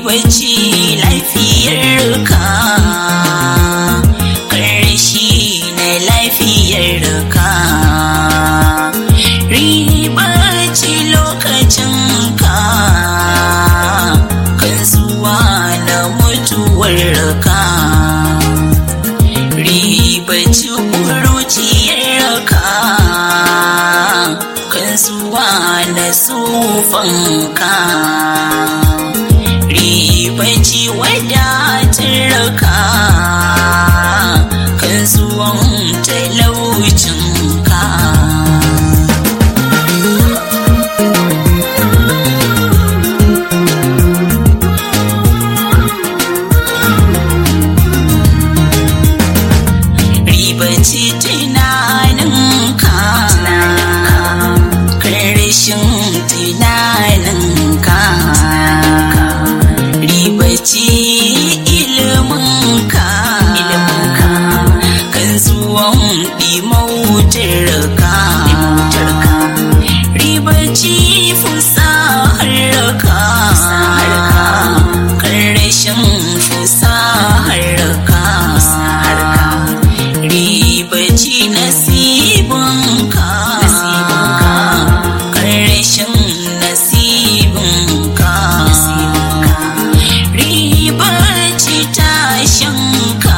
ribaci lafiyar ka ƙarshe na lafiyar ka ribaci lokacin ka kan zuwa na mutuwar ka ribaci ƙuruciyar ka kan zuwa na sufanka ribaci wadatar ka kan zuwan talaucinka ribaci tunaninka karshen tunaninka ribaci iliminka kan zuwan dimautarka ribaci fusaharka karshen fusaharka ribaci nasibinka ƙarshen nasibinka ribaci tashinka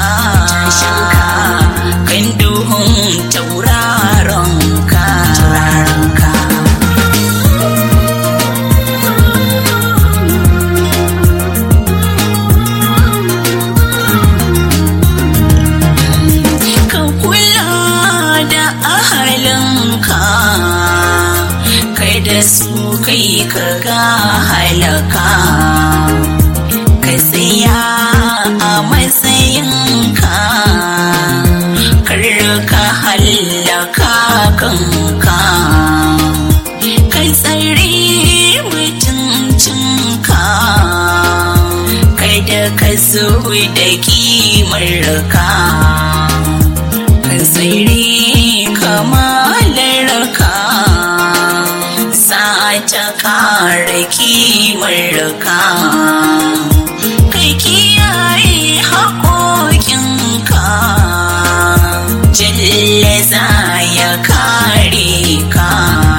kan duhun tauraronka ka kula da ahalinka kada su kai ka ga halaka ka tsaya a matsayinka kar ka hallaka kanka ka tsare mutuncinka kada ka zo da kimarka kan tsiri kamalarka za ta kare kimarka ka kiyaye haƙoƙinka jalla za ya kare ka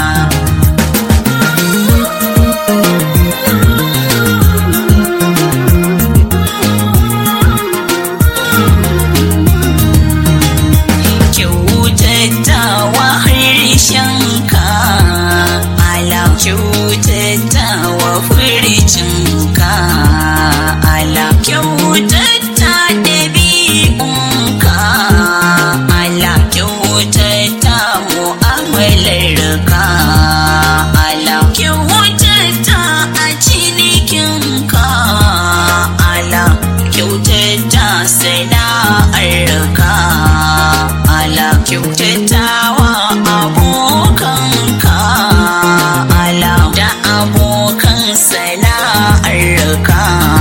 kyautatawa harshenka ala kyautatawa furcinka ala kyautata ɗabi'unka ala kyautata mu'amalarka ala kyautata a cinikinka ala kyautata sana'arka ala kyautatawa abokanka ala da abokan sana'arka